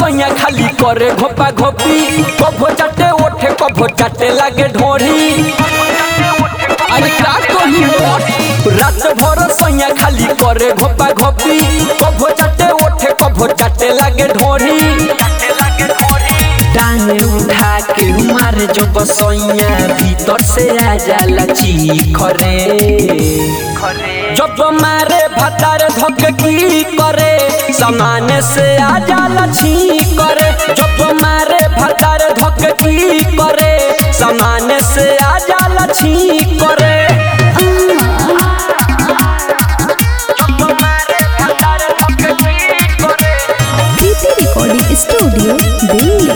सैया खाली करे घोपा घोपी कभो चाटे ओठे कभो चाटे लागे ढोरी अरे का कही हो रात भर सैया खाली करे घोपा घोपी कभो चाटे ओठे कभो चाटे लागे ढोरी टांग उठा के मारे जो बसैया भीतर से आ जाला चीखरे जब मारे भतार धक की करे समान से आ जाला छी करे जब मारे भतार धक की करे समान से आ जाला छी करे जब मारे भतार धक की करे प्रीति रिकॉर्डिंग स्टूडियो दिल्ली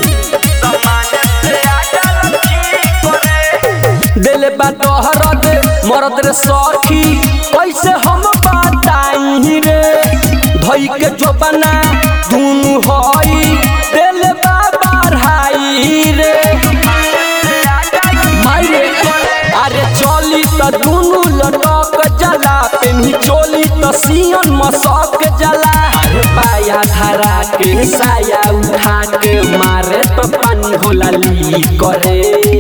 दिल बा तोहरत मरद रे सखी कैसे हम बताई रे धई के जोबना दुनु हई दिल बा बढ़ाई रे माई रे अरे चली त दुनु लटक जला पेनी चोली त सियन मसक जला अरे पाया धरा के साया उठा के मारे तो पानी होला ली करे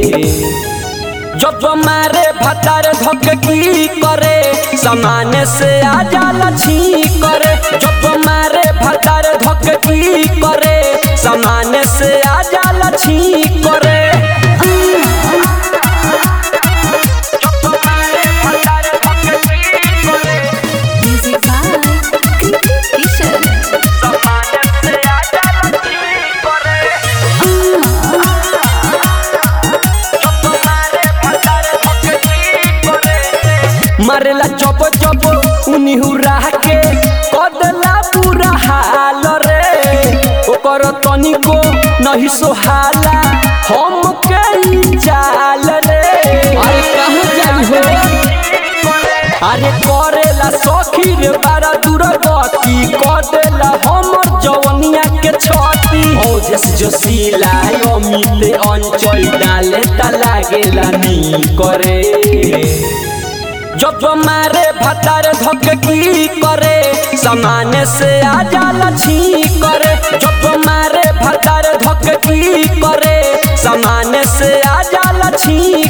जब मारे भतार धक की करे समान से आ जाला छी करे जब मारे भतार धक की करे समान से आ जाला छी करे जब मारे भतार धक की करे म्यूजिक बाय कृति किशन समान से आ जाला छी करे मारेला चप चप उनी हुरा के कदला पूरा हाल रे ओकर तनिको नहीं सोहाला हम के ई चाल रे अरे कहाँ जाई हो अरे करेला सखी रे बारा दूर गति कदेला हमर जवनिया के छती ओ जस जोशीला अमित अंचल डाले ता लागेला नी करे जब मारे भतार धक की करे समान से आ जाला छी करे जब मारे भतार धक की करे समान से आ जाला छी